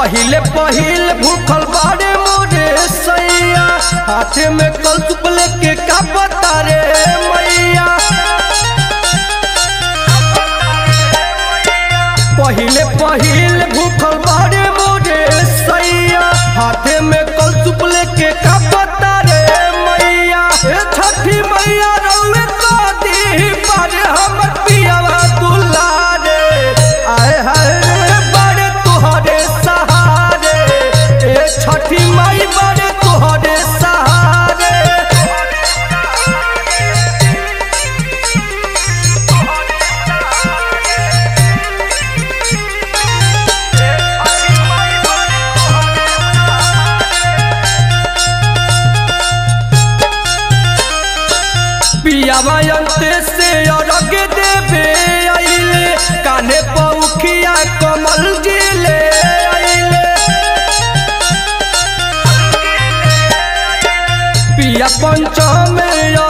पहिले पहिल भूखल बाड़े मोरे सैया हाथे में कल चुपले के का बता रे मैया पहिले पहिल भूखल बाड़े मोरे सैया हाथे में कल चुपले के का बता रे मैया हे छठी मैया रउए का दी पर हमर पियावा दुलारे आए हाय रे बड़े तुहरे सहारे ए छठी माई बड़े तुहरे सहारे पियावा अंते से अरग देवे आइले काने पौखिया कमल जिले आइले पिया पंचम